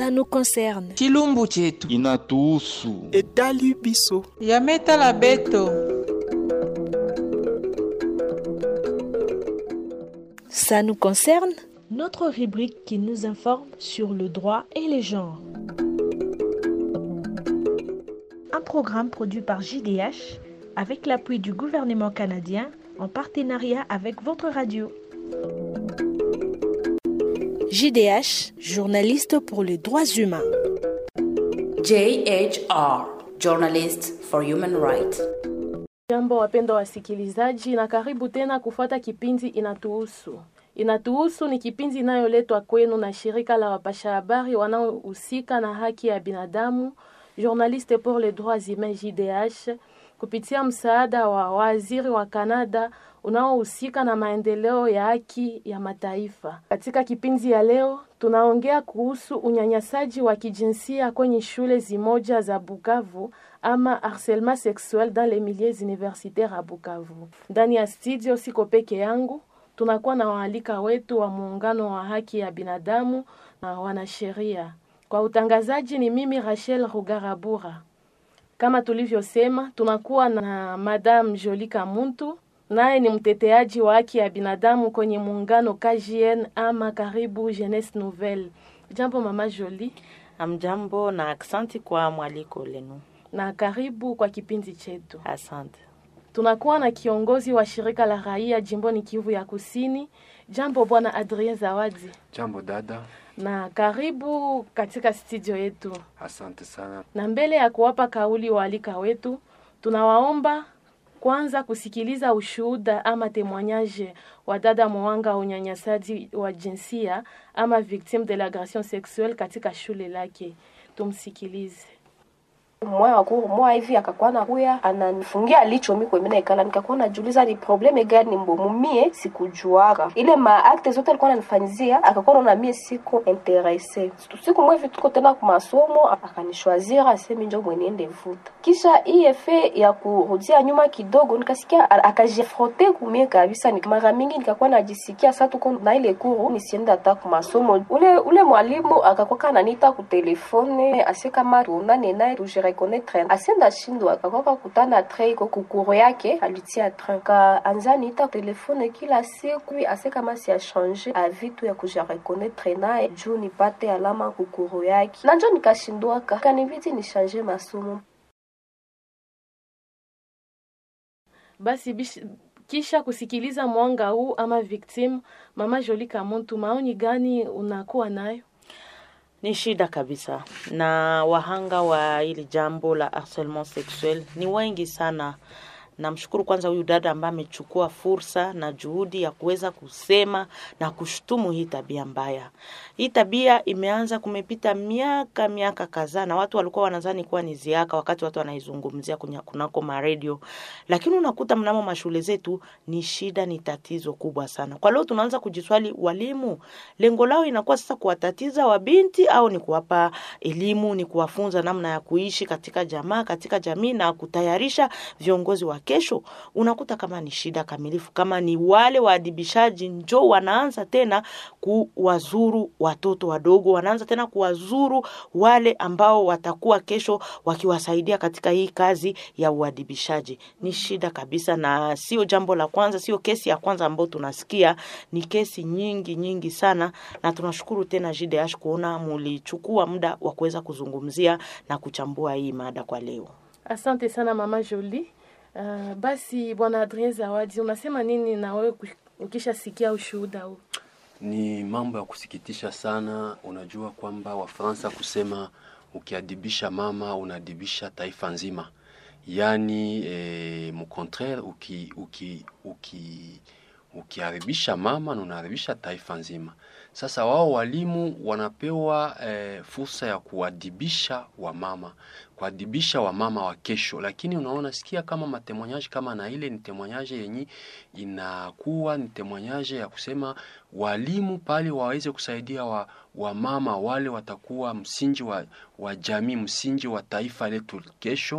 Ça nous concerne. chilumbu chetu inatuhusu. etali biso yametala beto Ça nous concerne Notre rubrique qui nous informe sur le droit et les genres. Un programme produit par JDH avec l'appui du gouvernement canadien en partenariat avec votre radio. JDH, journaliste pour les droits humains. JHR, Journalist for Human Rights. Jambo wapendwa wasikilizaji, na karibu tena kufuata kipindi Inatuhusu. Inatuhusu ni kipindi inayoletwa kwenu na shirika la wapasha habari wanaohusika na haki ya binadamu, Journaliste pour les droits humains JDH, kupitia msaada wa waziri wa Kanada unaohusika na maendeleo ya haki ya mataifa. Katika kipindi ya leo tunaongea kuhusu unyanyasaji wa kijinsia kwenye shule zimoja za Bukavu ama harcèlement sexuel dans les milieux universitaires à Bukavu. Ndani ya studio siko peke yangu, tunakuwa na waalika wetu wa muungano wa haki ya binadamu na wanasheria. Kwa utangazaji ni mimi Rachel Rugarabura. Kama tulivyosema, tunakuwa na Madame Jolie Kamuntu, naye ni mteteaji wa haki ya binadamu kwenye muungano KJN ama karibu Jeunesse Nouvelle. Jambo mama Jolie, Amjambo na aksanti kwa mwaliko lenu. na karibu kwa kipindi chetu. Asante. Tunakuwa na kiongozi wa shirika la raia jimboni Kivu ya Kusini. Jambo bwana Adrien Zawadi, Jambo dada, na karibu katika studio yetu. asante sana. Na mbele ya kuwapa kauli waalika wetu, tunawaomba kwanza kusikiliza ushuhuda ama témoignage wa dada mwanga wa unyanyasaji wa jinsia ama victime de l'agression sexuelle katika shule lake. Tumsikilize. moya wakuru moya hivi akakuwa nakuya ananifungia licho mi kwemena ikala nikakuwa najuliza ni probleme gani mbomu mie sikujuaka ile maakte zote alikuwa ananifanyizia akakuwa naona mie siko interese siku mwevi tuko tena kumasomo akanishwazira asemi njo mwenende vuta kisha hii efe ya kurudia nyuma kidogo nikasikia a- akajifrote kumie kabisa Nik- mara mingi nikakuwa najisikia sa tuko na ile kuru nisiende hata kumasomo ule ule mwalimu akakuwa kananita kutelefone ase kama tuonane naye tujirekonetre asienda shindwa akakuwa kutana tre iko kukuru yake alitia train ka anza niita telefone kila siku ase kama si achange avitu ya kujirekonetre naye juu nipate alama kukuru yake na njo nikashindwaka kanibidi nishange masomo Basi bish, kisha kusikiliza mwanga huu ama victim, mama Jolie Kamuntu, maoni gani unakuwa nayo? Ni shida kabisa, na wahanga wa hili jambo la harcèlement sexuel ni wengi sana. Namshukuru kwanza huyu dada ambaye amechukua fursa na juhudi ya kuweza kusema na kushutumu hii tabia mbaya. Hii tabia imeanza, kumepita miaka miaka kadhaa, na watu walikuwa wanadhani kuwa ni ziaka wakati watu wanaizungumzia kunya- kunako maredio, lakini unakuta mnamo mashule zetu ni shida, ni tatizo kubwa sana. Kwa leo tunaanza kujiswali, walimu lengo lao inakuwa sasa kuwatatiza wabinti au ni kuwapa elimu, ni kuwafunza namna ya kuishi katika jamaa, katika jamii na kutayarisha viongozi wa kesho. Unakuta kama ni shida kamilifu, kama ni wale waadibishaji njo wanaanza tena kuwazuru watoto wadogo, wanaanza tena kuwazuru wale ambao watakuwa kesho wakiwasaidia katika hii kazi ya uadibishaji. Ni shida kabisa, na sio jambo la kwanza, sio kesi ya kwanza ambayo tunasikia, ni kesi nyingi nyingi sana, na tunashukuru tena JDH kuona mulichukua muda wa kuweza kuzungumzia na kuchambua hii mada kwa leo. Asante sana mama Jolie. Uh, basi bwana Adrien Zawadi, unasema nini na wewe kush- ukishasikia ushuhuda huu? Ni mambo ya kusikitisha sana. Unajua kwamba Wafaransa kusema ukiadibisha mama unaadibisha taifa nzima, yaani eh, mcontraire uki, uki, uki, ukiharibisha mama na unaharibisha taifa nzima. Sasa wao walimu wanapewa eh, fursa ya kuadibisha wamama, kuadibisha wamama wa kesho, lakini unaona sikia kama matemonyaji kama na ile ni temonyaje yenye inakuwa ni temonyaje ya kusema walimu pale waweze kusaidia wa wamama wale watakuwa msingi wa, wa jamii, msingi wa taifa letu kesho,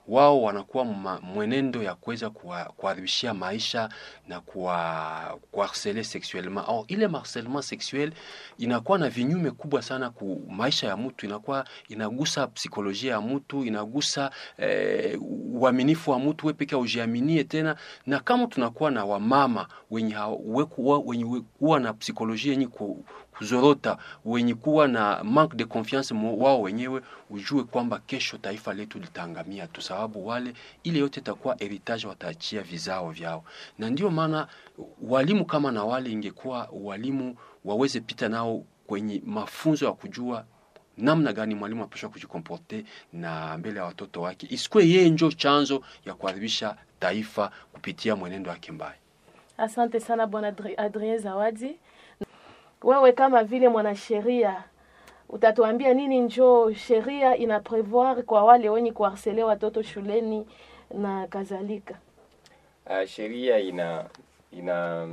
wao wanakuwa ma, mwenendo ya kuweza kuharibishia maisha na kuwa kuharceler sexuellement. Or, ile harcèlement sexuel inakuwa na vinyume kubwa sana ku maisha ya mtu, inakuwa inagusa psikolojia ya mtu, inagusa eh, uaminifu wa mtu, wewe pekee ujiaminie tena, na kama tunakuwa na wamama wenye wekuwa, wenye kuwa na psikolojia yenye ku, kuzorota, wenye kuwa na manque de confiance wao wenyewe, ujue kwamba kesho taifa letu litaangamia tu, sababu wale ile yote itakuwa heritage wataachia vizao vyao, na ndio maana walimu kama na wale ingekuwa walimu waweze pita nao kwenye mafunzo ya kujua namna gani mwalimu anapaswa kujikomporte na mbele ya watoto wake, isikuwe yeye njo chanzo ya kuharibisha taifa kupitia mwenendo wake mbaya. Asante sana bwana Adrien Zawadi. Wewe kama vile mwanasheria utatuambia nini njo sheria ina prevoir kwa wale wenye kuharsele watoto shuleni na kadhalika? Uh, sheria ina ina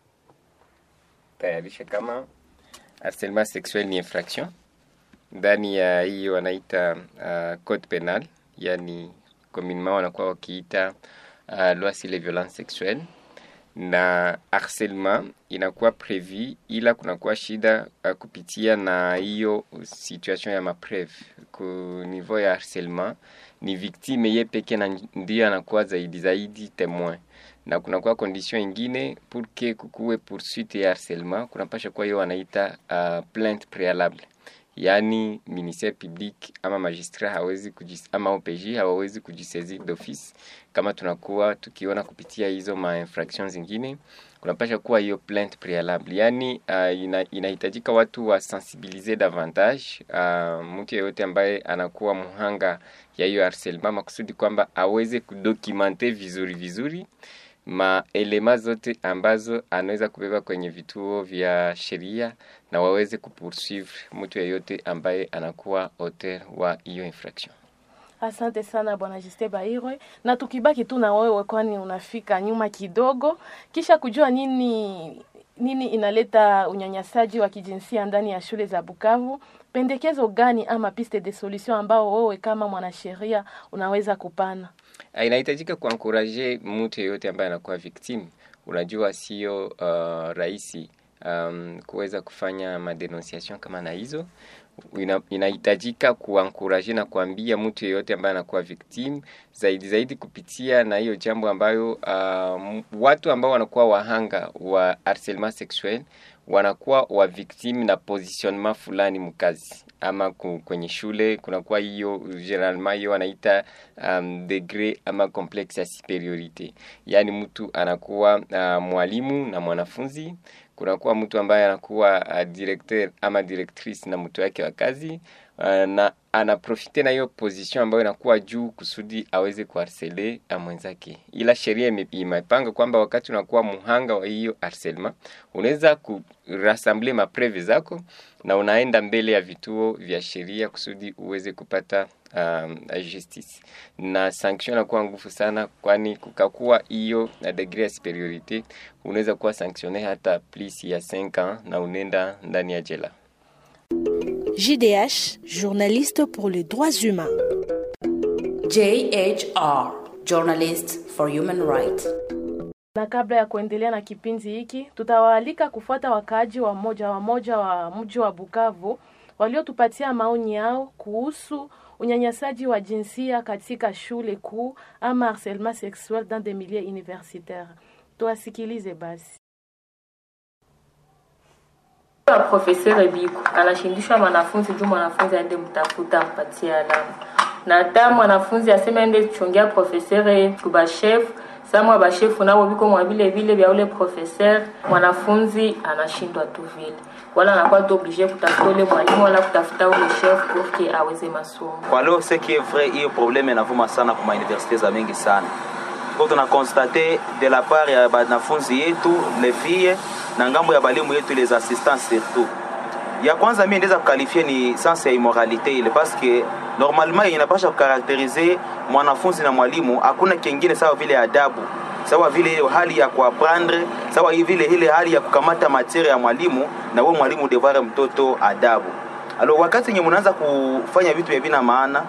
tayarisha kama harcèlement sexuel ni infraction ndani ya hiyo wanaita uh, code penal, yani communement wanakuwa wakiita uh, loi sur les violences sexuelles na harcèlement inakuwa prevu, ila kunakuwa shida uh, kupitia na hiyo situation ya mapreve ku niveau ya harcèlement, ni victime ye peke na ndio anakuwa zaidi zaidi temoin na kunakuwa condition ingine pour que kukuwe poursuite ya harcèlement, kunapasha kuwa hiyo wanaita uh, plainte préalable yaani ministère public ama magistrat hawezi kujis, ama OPJ hawawezi kujisaisir d'office kama tunakuwa tukiona kupitia hizo ma infractions zingine, kunapasha kuwa hiyo plainte préalable, yaani uh, ina, inahitajika watu wasensibilize davantage uh, mtu yeyote ambaye anakuwa mhanga ya hiyo harcèlement, makusudi kwamba aweze kudocumente vizuri vizuri maelema zote ambazo anaweza kubeba kwenye vituo vya sheria na waweze kupursuivre mtu yeyote ambaye anakuwa auteur wa hiyo infraction. Asante sana bwana Juste Bahirwe, na tukibaki tu na wewe, kwani unafika nyuma kidogo, kisha kujua nini nini inaleta unyanyasaji wa kijinsia ndani ya shule za Bukavu. Pendekezo gani ama piste de solution ambao wewe kama mwanasheria unaweza kupana? Inahitajika kuankuraje mtu yeyote ambaye anakuwa victim. Unajua sio uh, rahisi um, kuweza kufanya madenonciation kama na hizo ina, inahitajika kuankuraje na kuambia mtu yeyote ambaye anakuwa victim zaidi zaidi kupitia na hiyo jambo ambayo uh, watu ambao wanakuwa wahanga wa harcèlement sexuel wanakuwa wa victim na positionnement fulani mkazi ama kwenye shule kunakuwa hiyo generalement hiyo wanaita um, degré ama complexe ya superiorite, yaani mtu anakuwa uh, mwalimu na mwanafunzi kunakuwa mtu ambaye anakuwa uh, directeur ama directrice na mtu wake wa kazi uh, na anaprofite na hiyo position ambayo inakuwa juu kusudi aweze kuharsele mwenzake, ila sheria imepanga kwamba wakati unakuwa muhanga wa hiyo harcèlement unaweza kurassemble mapreve zako na unaenda mbele ya vituo vya sheria kusudi uweze kupata um, justice na sanction inakuwa nguvu sana, kwani kukakuwa hiyo na degree ya superiorite unaweza kuwa sanctionne hata plus ya 5 ans na unenda ndani ya jela. JDH, journaliste pour les droits humains. JHR, journalist for human rights. Na kabla ya kuendelea na kipindi hiki, tutawaalika kufuata wakaaji wa moja wa moja wa mji wa Bukavu waliotupatia maoni yao kuhusu unyanyasaji wa jinsia katika shule kuu ama harcèlement sexuel dans des milieux universitaires. Tuwasikilize basi. Profesere Biko anashindishwa mwanafunzi juu mwanafunzi aende mtafuta ampatie alama, na hata mwanafunzi aseme aende chongea profesere kubashefu samwa bashefu nabo biko mwa vile vile vya ule professeur, mwanafunzi anashindwa tu vile, wala anakuwa tu oblige kutafuta ule mwalimu wala kutafuta ule chef pour que aweze masomo. Kwa leo ce qui est vrai, hiyo probleme inavuma sana kwa universite za mingi sana kwa tuna constate de la part ya banafunzi yetu les filles na ngambo ya balimu yetu les assistants surtout. Ya kwanza mimi ndeza kukalifia ni sense ya immoralité ile parce que normalement inapasha kukarakterize mwanafunzi na mwalimu, hakuna kingine sawa vile adabu, sawa vile ile hali ya kuaprendre, sawa vile ile hali ya kukamata materia ya mwalimu, na wewe mwalimu devare mtoto adabu. Alo, wakati yenye mnaanza kufanya vitu vya vina maana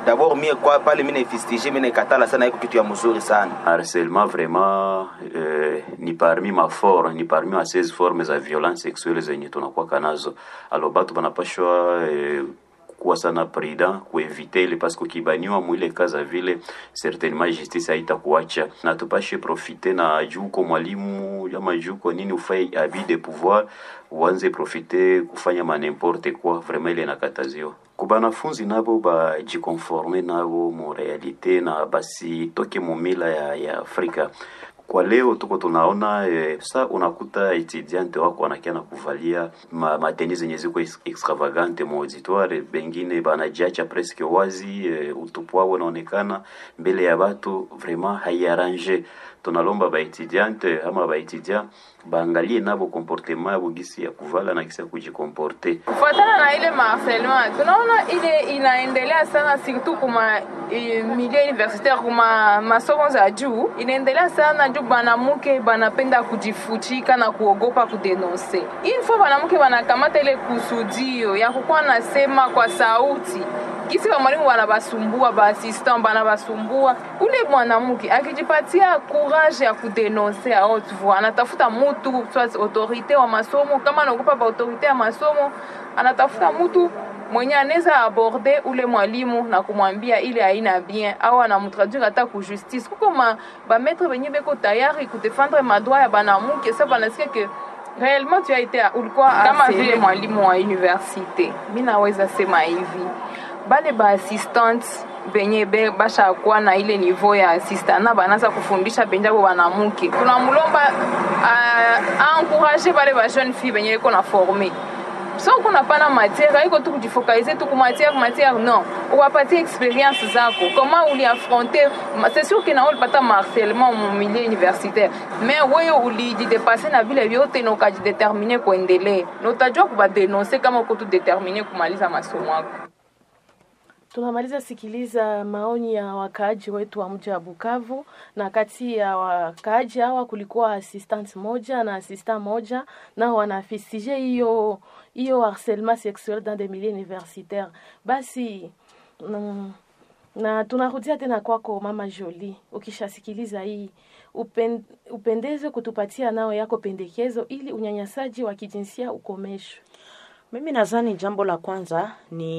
d'abord mie kwa pale mimi naifistige mimi naikatala sana, iko kitu ya mzuri sana. harcèlement vraiment euh, ni parmi mafort ni parmi ma 16 formes za violence sexuelle zenye tunakuwaka nazo alors batu banapashwa eh, kuwa sana prudent kuevite ile parce que ukibaniwa mwile kaza vile certainement justice haitakuacha na tupashe profite na juko mwalimu ama juko nini ufai abus de pouvoir uanze profite kufanya ma n'importe quoi vraiment ile nakataziwa kubanafunzi nabo bajikonforme nabo mu realite na basitoke mumila ya, ya Afrika kwa leo tuko tunaona eh, sa unakuta etudiante wako wanakia na kuvalia ma, mateni zenye ziko ex- extravagante mu auditoire, bengine banajiacha presque wazi eh, utupu wao unaonekana mbele ya batu, vraiment haiarrange. Tunalomba baetudiante ama baetudia baangalie nabo comportement yabo gisi ya kuvala na gisi ya kujikomporte. kufuatana na ile maharcèlement tunaona ile inaendelea sana surtout kuma eh, milieu universitaire kuma masomo za juu inaendelea sana juu banamuke banapenda kujifuchika na kuogopa kudenonse une fois banamuke banakamata ile kusudio ya kukuwa nasema kwa sauti kisi ba mwalimu banabasumbua baassistant banabasumbua ule mwanamke akijipatia courage ya kudenonse a haute voix anatafuta mutu soit autorité wa masomo kama anaogopa ba autorité ya masomo anatafuta mutu mwenye anaweza aborde ule mwalimu na kumwambia ile haina bien au anamtraduire hata ku justice kuko ma bametre benye beko tayari kudefendre madroit ya banamuke sa banasikia ke réellement tu as été ulikuwa kama vile mwalimu wa université mi naweza sema hivi bale baassistante benye be bashakuwa na ile niveau ya assistana banaza kufundisha benjabo banamuke tunamulomba uh, encourage bale ba jeune fille benye iko na forme so kuna pana matière aiko tu kujifocalize tu ku matière matière non uwapatie expérience zako comment uliaffronte c'est sûr que na ulipata marcellement mu milieu universitaire mais wewe ulijidepase na vile vyote na ukajidetermine kuendelee na utajua kubadenonse kama uko tu determine kumaliza masomo yako Tunamaliza sikiliza maoni ya wakaaji wetu wa mji wa Bukavu, na kati ya wakaaji hawa kulikuwa assistant moja na assistant moja, nao wanafisije hiyo hiyo harcèlement sexuel dans des milieux universitaires. Basi mm, na tunarudia tena kwako mama Jolie, ukishasikiliza hii upen, upendeze kutupatia nao yako pendekezo ili unyanyasaji wa kijinsia ukomeshwe. Mimi nadhani jambo la kwanza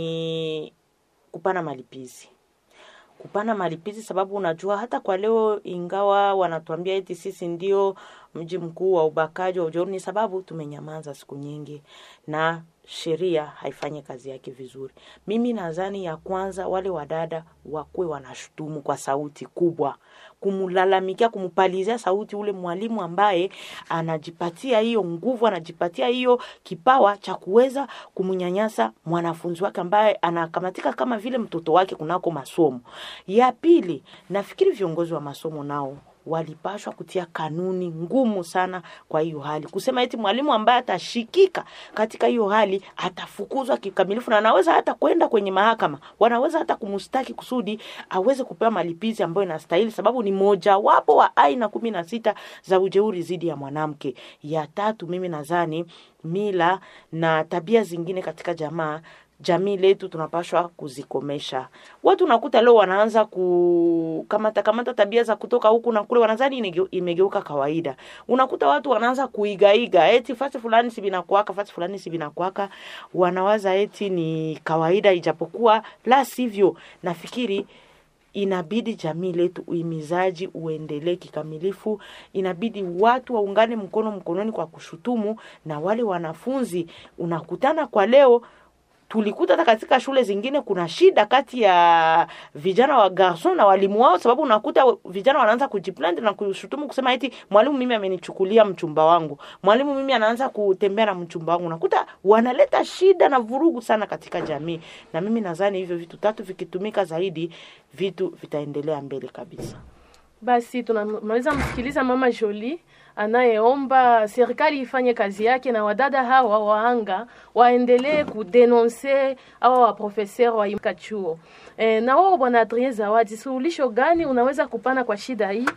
ni kupana malipizi kupana malipizi, sababu unajua hata kwa leo, ingawa wanatuambia eti sisi ndio mji mkuu wa ubakaji wa ujeuri, ni sababu tumenyamaza siku nyingi na sheria haifanyi kazi yake vizuri. Mimi nadhani ya kwanza, wale wadada wakuwe wanashutumu kwa sauti kubwa, kumlalamikia, kumpalizia sauti ule mwalimu ambaye anajipatia hiyo nguvu, anajipatia hiyo kipawa cha kuweza kumnyanyasa mwanafunzi wake ambaye anakamatika kama vile mtoto wake kunako masomo. Ya pili, nafikiri viongozi wa masomo nao walipashwa kutia kanuni ngumu sana kwa hiyo hali, kusema eti mwalimu ambaye atashikika katika hiyo hali atafukuzwa kikamilifu, na anaweza hata kwenda kwenye mahakama, wanaweza hata kumstaki kusudi aweze kupewa malipizi ambayo inastahili, sababu ni mojawapo wa aina kumi na sita za ujeuri dhidi ya mwanamke. Ya tatu, mimi nadhani mila na tabia zingine katika jamaa jamii letu tunapashwa kuzikomesha. Watu nakuta leo wanaanza kukamata kamata tabia za kutoka huku na kule, wanadhani inege- imegeuka kawaida. Unakuta watu wanaanza kuigaiga, eti fasi fulani si binakuaka, fasi fulani si binakuaka, wanawaza eti ni kawaida, ijapokuwa la sivyo. Nafikiri inabidi jamii letu uhimizaji uendelee kikamilifu. Inabidi watu waungane mkono mkononi kwa kushutumu, na wale wanafunzi unakutana kwa leo tulikuta hata katika shule zingine kuna shida kati ya vijana wa garson na walimu wao, sababu unakuta vijana wanaanza kujiplant na kushutumu kusema eti mwalimu mimi amenichukulia mchumba wangu, mwalimu mimi anaanza kutembea na mchumba wangu. Unakuta wanaleta shida na vurugu sana katika jamii, na mimi nadhani hivyo vitu tatu vikitumika zaidi, vitu vitaendelea mbele kabisa. Basi tunamaliza msikiliza mama Jolie anayeomba serikali ifanye kazi yake na wadada hawa wahanga waendelee kudenonse hawa waprofeser wa imka chuo. E, na wao bwana Adrien Zawadi, suluhisho gani unaweza kupana kwa shida hii?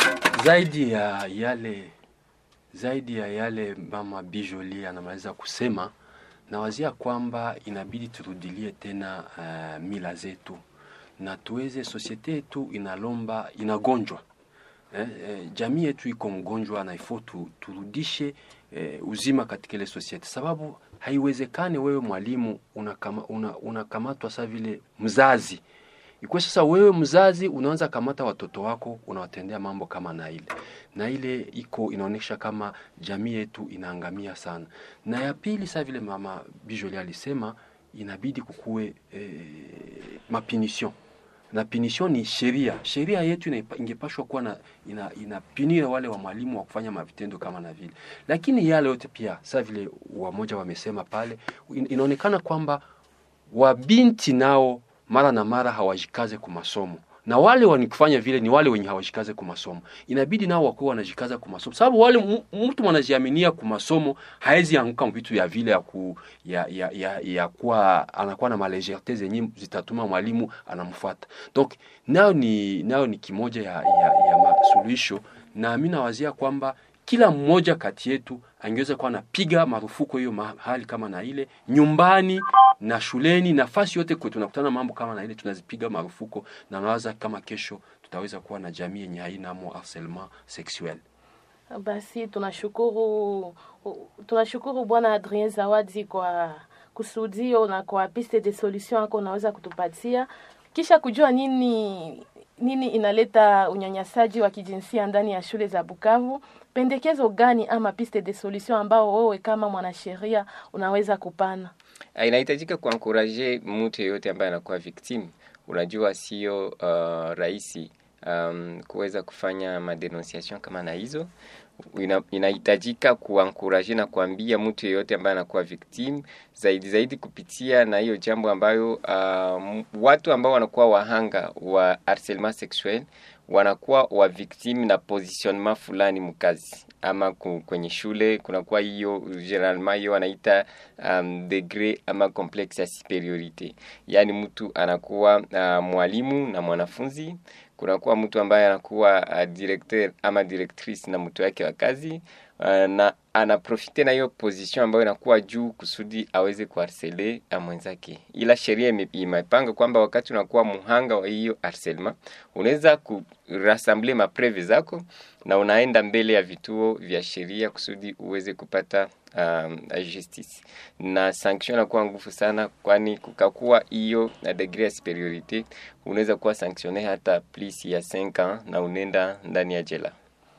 zaidi ya yale zaidi ya yale mama Bijoli anamaliza kusema, nawazia kwamba inabidi turudilie tena uh, mila zetu na tuweze, sosiete yetu inalomba inagonjwa eh, eh, jamii yetu iko mgonjwa na ifo tu, turudishe eh, uzima katika ile sosiete, sababu haiwezekani wewe mwalimu unakamatwa una, una saa vile mzazi ikuwe sasa wewe mzazi unaanza kamata watoto wako unawatendea mambo kama na ile na ile iko inaonyesha kama jamii yetu inaangamia sana. Na ya pili, saa vile mama Bijoli alisema inabidi kukuwe eh, mapinisyon na pinisyon ni sheria. Sheria yetu ingepashwa kuwa na ina, inapinira wale wa mwalimu wa kufanya mavitendo kama na vile, lakini yale yote pia saa vile wamoja wamesema pale, inaonekana kwamba wabinti nao mara na mara hawajikaze kwa masomo na wale wanikufanya vile ni wale wenye hawajikaze kwa masomo. Inabidi nao wakuwa wanajikaza kwa masomo, sababu wale mtu mwanajiaminia kwa masomo haezi anguka vitu ya vile ya, ku, ya, ya, ya, ya kuwa anakuwa na malejerte zenye zitatuma mwalimu anamfuata. Donc nao ni nao ni kimoja ya, ya, ya masuluhisho, na mimi nawazia kwamba kila mmoja kati yetu angeweza kuwa anapiga marufuku hiyo mahali kama na ile nyumbani na shuleni, nafasi yote kwetu tunakutana mambo kama na ile tunazipiga marufuku, na nawaza kama kesho tutaweza kuwa na jamii yenye haina mo harcèlement sexuel. Basi tunashukuru tunashukuru Bwana Adrien Zawadi kwa kusudio na kwa piste de solution yako unaweza kutupatia kisha kujua nini nini inaleta unyanyasaji wa kijinsia ndani ya shule za Bukavu. Pendekezo gani ama piste de solution ambao wewe kama mwanasheria unaweza kupana? Inahitajika kuankuraje mtu yeyote ambaye anakuwa victim. Unajua sio uh, rahisi um, kuweza kufanya madenonciation kama na hizo ina, inahitajika kuankuraje na kuambia mtu yeyote ambaye anakuwa victim zaidi zaidi kupitia na hiyo jambo ambayo uh, watu ambao wanakuwa wahanga wa harcèlement sexuel wanakuwa wa victim na positionnement fulani mkazi ama kwenye shule kunakuwa hiyo generalement hiyo wanaita um, degré ama complexe ya superiorite, yaani mtu anakuwa uh, mwalimu na mwanafunzi kunakuwa mtu ambaye anakuwa uh, directeur ama directrice na mtu wake wa kazi uh, na anaprofite na hiyo position ambayo inakuwa juu kusudi aweze kuharsele mwenzake, ila sheria imepanga kwamba wakati unakuwa muhanga wa hiyo harcèlement unaweza kurassemble mapreve zako na unaenda mbele ya vituo vya sheria kusudi uweze kupata um, justice na sanction inakuwa nguvu sana, kwani kukakuwa hiyo na degree ya superiorite unaweza kuwa sanctionne hata plus ya 5 ans na unenda ndani ya jela.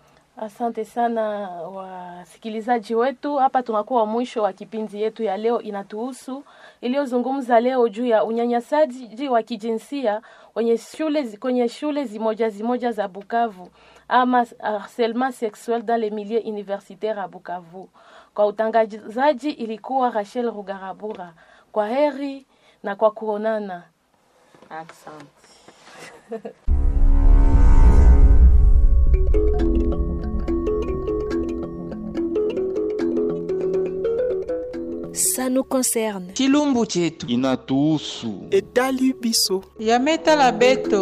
Asante sana wasikilizaji wetu, hapa tunakuwa mwisho wa kipindi yetu ya leo inatuhusu, iliyozungumza leo juu ya unyanyasaji wa kijinsia kwenye shule, kwenye shule zimoja zimoja za Bukavu ama harcèlement sexuel dans les milieux universitaires à Bukavu. Kwa utangazaji ilikuwa Rachel Rugarabura. Kwa heri na kwa kuonana. Asante. Ça nous concerne. chilumbu chetu inatuhusu etali biso yametala beto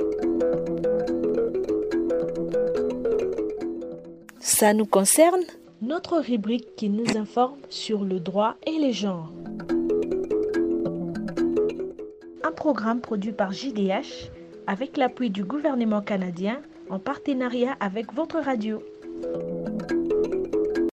Ça nous concerne. Notre rubrique qui nous informe sur le droit et les genres. Un programme produit par JDH avec l'appui du gouvernement canadien en partenariat avec votre radio.